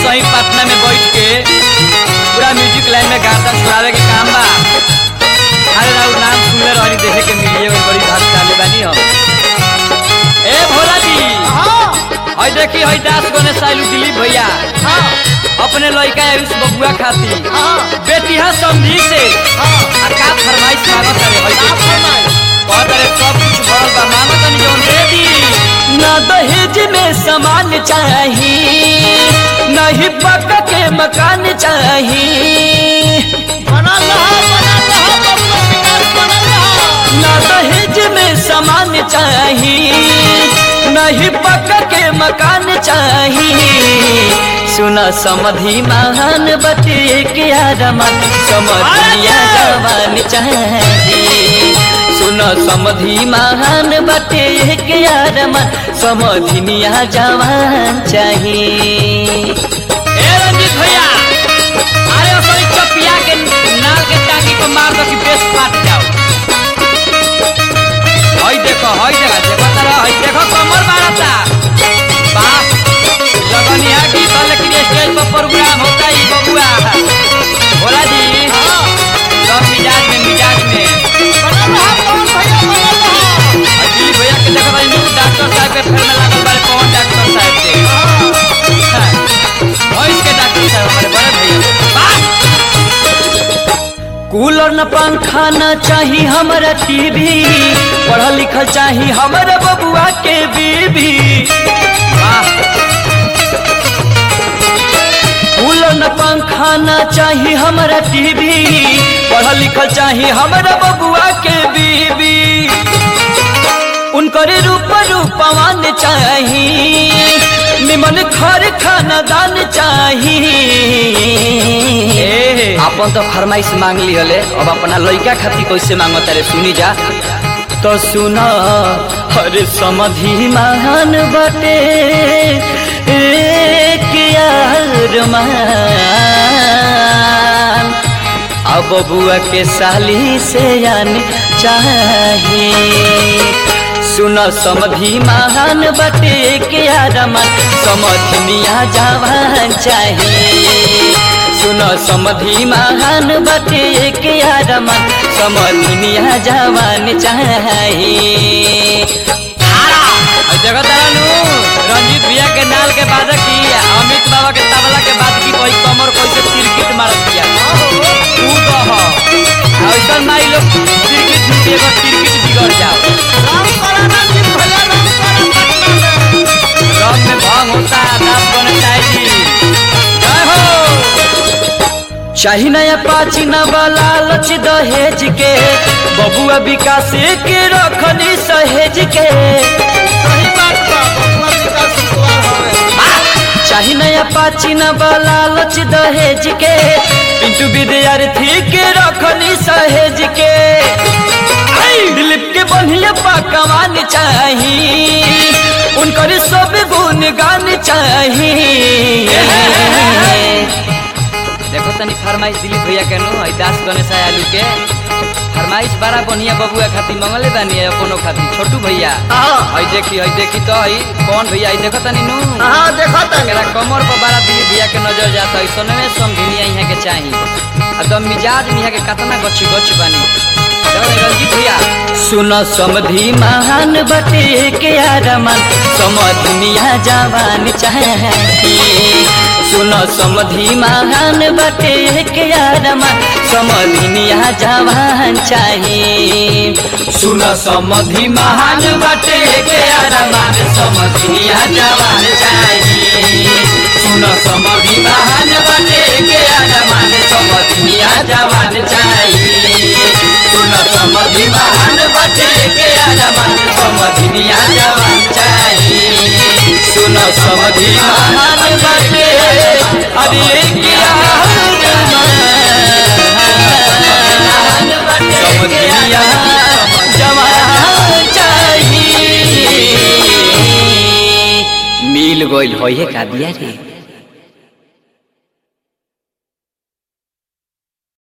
सही पटना में बैठ के पूरा म्यूजिक लाइन में गाता छुड़ावे के काम बा अरे राउर नाम सुनले रहनी देखे के मिलिए और बड़ी भाग्यशाली बानी हम ए भोला जी हाँ हई देखी हई दास गने साइलू दिलीप भैया हाँ अपने लड़का आयुष बबुआ खाती हाँ बेटिया समझी से हाँ आ का फरमाइश मांगत रे हई आप देखी फरमाइश। कहत रे सब कुछ भरल बा मांगत नहीं जौन दे दी ना दहेज में सामान चाही नहीं पक के मकान चाही बनल रहा बनल रहा बबुआ विकास बनल रहा ना दहेज में सामान चाही नहीं पक के मकान चाही सुना समधि महान बटे के आदमन समधिया जवान चाही सुन समधि महान बटे के आदमन समधिनिया जवान चाही ए रंजीत भैया अरे असली चपिया के नाल के टांगी को मार दो कि बेस फाट जाओ हई देखो हई देखो देखो तारा हई देखो कमर मारता वाह लगनिया गीत है, लेकिन स्टेज पर प्रोग्राम होता ही बबुआ भोला जी हाँ सब मिजाज में मिजाज में बनल रहा कौन भैया बनल रहा हई दिलीप भैया के देखो भाई न्यू डॉक्टर साहब के फेर में लागल बारे कौन डॉक्टर साहब के हाँ भैंस के डॉक्टर साहब हमारे बड़े भैया वाह कूलर न पंखा न चाही हमारा टीवी पढ़ल लिखल चाही हमारा बबुआ के बीबी वाह कूलर न पंखा न चाही हमारा टीवी पढ़ल लिखल चाही हमारा बबुआ के बीबी उनकर रूप रूपवान चाही निमन घर खाना दान चाही अपन तो फरमाइश मांग ली हले अब अपना लड़का खातिर कैसे मांगो तारे सुनी जा तो सुना हरे समधि महान बटे एक यार मान अब बुआ के साली से आन चाहिए सुन समधि महान बटे के आरमन समधिनिया जवान चाहिए सुन समधि महान बटे के आरमन समधिनिया जवान चाहिए जगह तारानु रंजीत भैया के नाल के बाद की अमित बाबा के तबला के बाद की कोई कमर कैसे तिरकिट मारत दिया तू कह ऐसा माई लोग तिरकिट झुके एगो तिरकिट बिगड़ जाओ राम करा रंजीत भैया राम करा पटना में रब में भंग होता नाम बने चाहिए जय हो चाही नया पाची न वाला लच दहेज के बबुआ विकास के रखनी सहेज के सही बात बा बबुआ विकास कुमार हवे चाही नया पाची न वाला लच दहेज के पिंटू विद्यार्थी के रखनी सहेज के आई, दिलीप के बढ़िया पकवान चाही उनकर सब गुण गान चाही देखो तनी फरमाइश दिलीप भैया के नो है दास गणेश आलू के फरमाइश बड़ा बढ़िया बबुआ खातिर मंगले बानी है कोनो खातिर छोटू भैया हाँ हई देखी हई देखी तो हई कौन भैया हई देखो तनी नु हाँ देखो तनी एकरा कमर पर बड़ा दिलीप भैया के नजर जाता है सोनवे समझिनिया यहाँ के चाही आ दम मिजाज में यहाँ के कतना गछ गछ बानी देखो तनी रंजीत भैया सुन समधि महान बटे के आरमन समधिनिया जवान चाहिए सुन समधि महान बटे के आरमन समधिनिया जवान चाहिए सुन समधि महान बटे के आरमन समधिनिया जवान चाहिए सुन समधि महान बटे के आरमन समधिनिया जवान चाहिए सुन समधि महान बटे के आरमन समधिनिया जवान चाहिए सुन समधि महान बटे अरे के आरमन समधिनिया जवान चाहिए मिल गइल होइए का दिया रे